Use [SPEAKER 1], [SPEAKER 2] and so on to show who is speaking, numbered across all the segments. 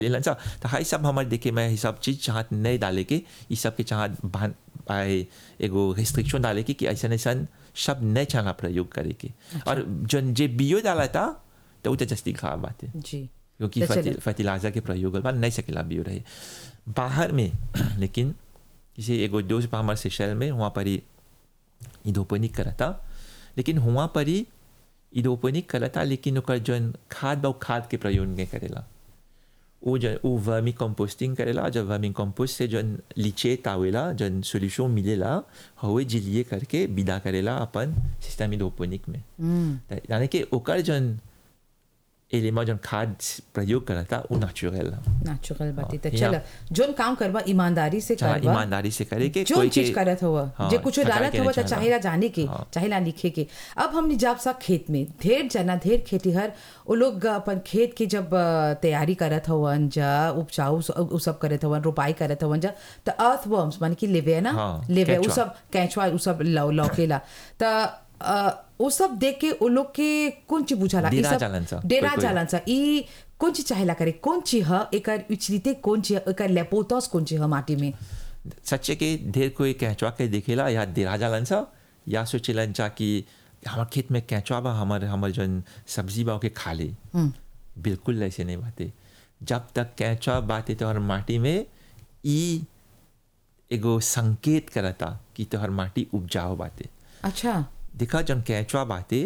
[SPEAKER 1] लेलन सा तो हाई सब हमारे देखे मैं ये सब चीज़ चाहत नहीं डाले के ये सब के चाहत बान आए एगो रिस्ट्रिक्शन डाले के कि ऐसा ऐसा शब्द नहीं चाहना प्रयोग करे के और जन जे बियो डाला था तो वो तो जस्ती खराब बात है
[SPEAKER 2] जी
[SPEAKER 1] क्योंकि
[SPEAKER 2] तो चलिए।
[SPEAKER 1] फर्टि- फर्टिलाइजर के प्रयोग बा नहीं सकेला बियो रहे बाहर में लेकिन किसी एगो दोस्त बा हमारे सेशल में वहाँ पर ही इधोपनिक करता लेकिन वहाँ पर ही इधोपनिक करता लेकिन ओकर जौन खाद बा उ खाद के प्रयोग नहीं करेला वो जन वो वर्मी कंपोस्टिंग करेला जब वर्मी कंपोस्ट से जौन लिचेट आवेला जौन सोल्यूशन मिलेला हवे जिलिए करके विदा करेला अपन सिस्टम इधोपनिक में
[SPEAKER 2] हम्म
[SPEAKER 1] त यानी कि ओकर जौन एलिमा जौन खाद प्रयोग करता वो नेचुरल
[SPEAKER 2] नेचुरल बात है तो
[SPEAKER 1] हाँ,
[SPEAKER 2] चल
[SPEAKER 1] यहाँ-
[SPEAKER 2] जोन काम करवा ईमानदारी से
[SPEAKER 1] चाहे
[SPEAKER 2] करवा
[SPEAKER 1] ईमानदारी से करे के
[SPEAKER 2] जो
[SPEAKER 1] कोई
[SPEAKER 2] चीज
[SPEAKER 1] के
[SPEAKER 2] करत हुआ
[SPEAKER 1] हाँ,
[SPEAKER 2] जे कुछ
[SPEAKER 1] ठकाई
[SPEAKER 2] डालत
[SPEAKER 1] के
[SPEAKER 2] हुआ
[SPEAKER 1] नहीं
[SPEAKER 2] तो
[SPEAKER 1] चाहला।
[SPEAKER 2] चाहेला जाने के
[SPEAKER 1] हाँ।
[SPEAKER 2] चाहेला लिखे के अब हमने जब सा खेत में ढेर जना ढेर खेतीहर वो लोग अपन खेत की जब अ, तैयारी करत हवन जा उपजाऊ स- उ सब करत हवन रोपाई करत हवन जा तो अर्थ वर्म्स माने कि लेवे ना
[SPEAKER 1] हाँ,
[SPEAKER 2] लेवे उ
[SPEAKER 1] केंचुआ।
[SPEAKER 2] सब कैचवा उ सब लौ लौकेला त अ, उ सब देख के उ लोग के कौन चीज बुझाला ई
[SPEAKER 1] डेरा
[SPEAKER 2] सब-
[SPEAKER 1] जालन सा,
[SPEAKER 2] डेरा
[SPEAKER 1] कोई- कोई।
[SPEAKER 2] जालन सा ई कौन चीज चाहेला करे कौन चीज ह एकर उचरीते कौन चीज एकर लेपोतस कौन चीज ह माटी में
[SPEAKER 1] सच्चे के ढेर कोई कैचवा के देखेला या देरा जालन सा या सोचेलन चा कि हमार खेत में कैचवा बा हमार हमार जौन सब्जी बा ओके खा ले बिल्कुल ऐसे नहीं बाते जब तक कैचवा बाते तोहर माटी में ई एगो संकेत करता कि तोहर माटी उपजाऊ बाते
[SPEAKER 2] अच्छा
[SPEAKER 1] देखा जन कैचवा बाते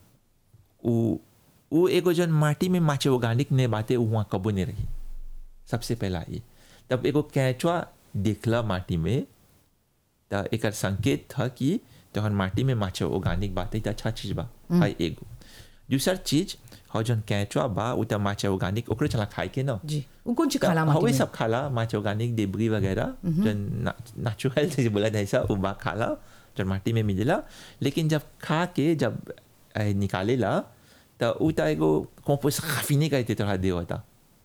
[SPEAKER 1] उ उ एगो जन माटी में माचे ऑर्गेनिक ने बाते उ वहाँ कबो नहीं रही सबसे पहला ये तब एगो कैचवा देखला माटी में त एकर संकेत था कि तोहर माटी में माचे ऑर्गेनिक बाते त अच्छा चीज बा हाई एगो दूसर चीज हो जन कैचवा बा उ त माचे ऑर्गेनिक ओकरे चला खाए के ना
[SPEAKER 2] जी उ कौन चीज खाला माटी
[SPEAKER 1] हवे
[SPEAKER 2] में
[SPEAKER 1] सब खाला माच ऑर्गेनिक डेबरी वगैरह जो नेचुरल से बोला जाए ऐसा वो बा खाला जो माटी में मिलेला लेकिन जब खा के जब ए, निकालेला तो उ त एगो कंपोस्ट काफी नहीं कहते तोहरा दे होता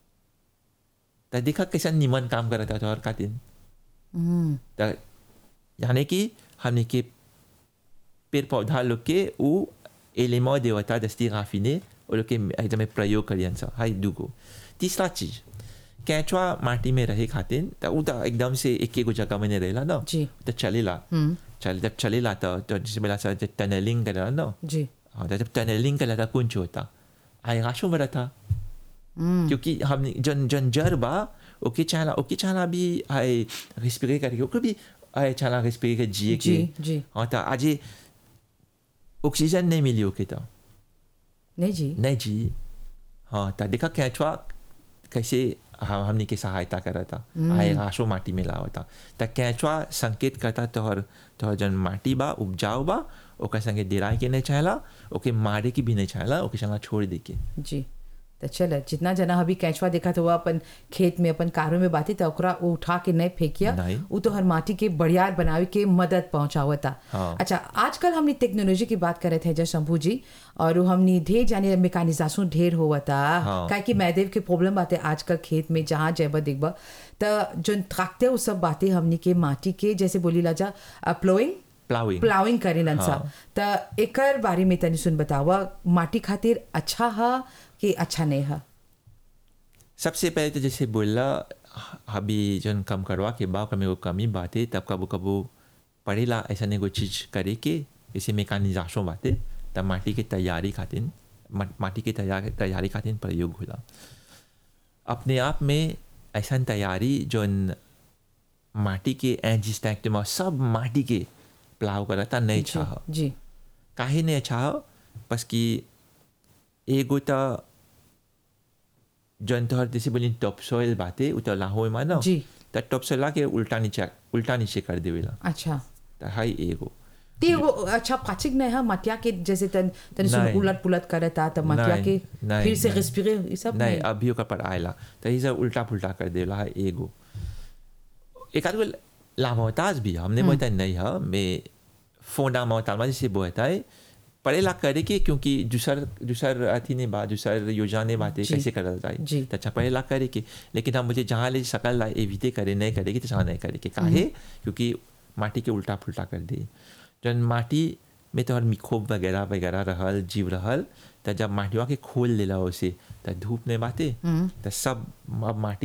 [SPEAKER 1] तो देखा कैसा निमन काम करता तोहर खातिर
[SPEAKER 2] हम्म
[SPEAKER 1] तो यानी कि हमने के पेड़ पौधा लोग के उ एलिमेंट देवता दस्ती गाफिने वो लोग के एकदम प्रयोग करियन सा हाई दूगो तीसरा चीज कैचवा माटी में रहे खातिर तो उ तो एकदम से एक एगो जगह में नहीं रहेला ना
[SPEAKER 2] जी
[SPEAKER 1] तो चलेला
[SPEAKER 2] हम्म
[SPEAKER 1] चल जब चलेला तो तो जैसे बोला सा जब टनलिंग करेला ना
[SPEAKER 2] जी
[SPEAKER 1] हाँ तो जब टनलिंग करेला तो कुंच होता आएगाशों में रहता
[SPEAKER 2] हम्म
[SPEAKER 1] क्योंकि हम जन जन जर बा ओके चाहला ओके चाहला भी आए रिस्पिरे करके ओके भी आए चाहला रिस्पिरे के जिए के
[SPEAKER 2] जी जी
[SPEAKER 1] हाँ तो आज ये ऑक्सीजन नहीं मिली ओके तो
[SPEAKER 2] नहीं जी
[SPEAKER 1] नहीं जी हाँ तो देखा कैचवा कैसे हम हमने के सहायता करा था आए राशो माटी में लावा था तो कैचवा संकेत करता तोहर तोहर जन माटी बा उपजाऊ बा ओकर संगे दिराए के नहीं चाहला ओके मारे की भी नहीं चाहला ओके चला छोड़ दे के
[SPEAKER 2] जी तो चल जितना जना अभी कैचवा देखा तो वो अपन खेत में अपन कारों में बाती तो ओकरा वो उठा के नहीं फेंकिया
[SPEAKER 1] नहीं।
[SPEAKER 2] वो तो हर माटी के बढ़ियार बनावे के मदद पहुंचावता
[SPEAKER 1] हाँ।
[SPEAKER 2] अच्छा आजकल हमने टेक्नोलॉजी की बात करे थे जय शंभू जी और वो हमने ढेर जाने मेकानिजाशन ढेर हुआ था
[SPEAKER 1] हाँ।
[SPEAKER 2] काहे कि मैदेव के प्रॉब्लम बातें आजकल खेत में जहाँ जैब देखबा तो जो थाकते वो सब बातें हमने के माटी के जैसे बोली ला जा प्लोइंग
[SPEAKER 1] प्लाविंग
[SPEAKER 2] प्लाविंग करेलन सा
[SPEAKER 1] हाँ।
[SPEAKER 2] त एकर बारे में तनी सुन बतावा माटी खातिर अच्छा है कि अच्छा नहीं है
[SPEAKER 1] सबसे पहले तो जैसे बोला अभी जन कम करवा के बाद में वो कमी बातें तब कबो कबो पड़ेला ऐसा नहीं कोई चीज़ करे के जैसे मेकानिजाशों बातें तब माटी के तैयारी खातिर मा- माटी के तैयार तैयारी खातिर प्रयोग होला अपने आप में ऐसा तैयारी जौन माटी के एंजिस्टैक्ट में सब माटी के प्लाव करता नहीं
[SPEAKER 2] जी,
[SPEAKER 1] चाह
[SPEAKER 2] जी
[SPEAKER 1] काहे नहीं अच्छा हो बस कि एगो त जन तोहर जैसे बोली टॉप सॉइल बाते उ तो लाहो में ना
[SPEAKER 2] जी।
[SPEAKER 1] त टॉप सॉइल ला के उल्टा नीचे उल्टा नीचे कर देवेला
[SPEAKER 2] अच्छा
[SPEAKER 1] त हाई एगो
[SPEAKER 2] ते वो अच्छा पाचिक नहीं है मटिया के जैसे तन तन सुन
[SPEAKER 1] नहीं।
[SPEAKER 2] उलट पुलट करता त मटिया
[SPEAKER 1] नहीं,
[SPEAKER 2] के
[SPEAKER 1] नहीं,
[SPEAKER 2] फिर से
[SPEAKER 1] नहीं।
[SPEAKER 2] रेस्पिरे ये सब
[SPEAKER 1] नहीं
[SPEAKER 2] नहीं
[SPEAKER 1] अभी ओकर पर आयला त ये सब उल्टा पुल्टा कर देवेला हाई एगो एक आध गो लामोताज भी है, हमने बोलता नहीं है मैं फोंडा मोहताल जैसे बोलता है पड़ेला करे के क्योंकि दूसर दूसर अथी ने बात दूसर योजना ने बातें
[SPEAKER 2] जी।
[SPEAKER 1] कैसे करल जाए
[SPEAKER 2] जी।
[SPEAKER 1] तो अच्छा पड़ेला करे के लेकिन हम मुझे जहाँ ले सकल ला एविते करे नहीं करेगी तो जहाँ नहीं करे के काहे क्योंकि माटी के उल्टा फुल्टा कर दे जन माटी में तो मिखोब वगैरह वगैरह रहल जीव रहल तो जब माटिवा के खोल लेला उसे तो धूप ने बाते तो सब अब माटी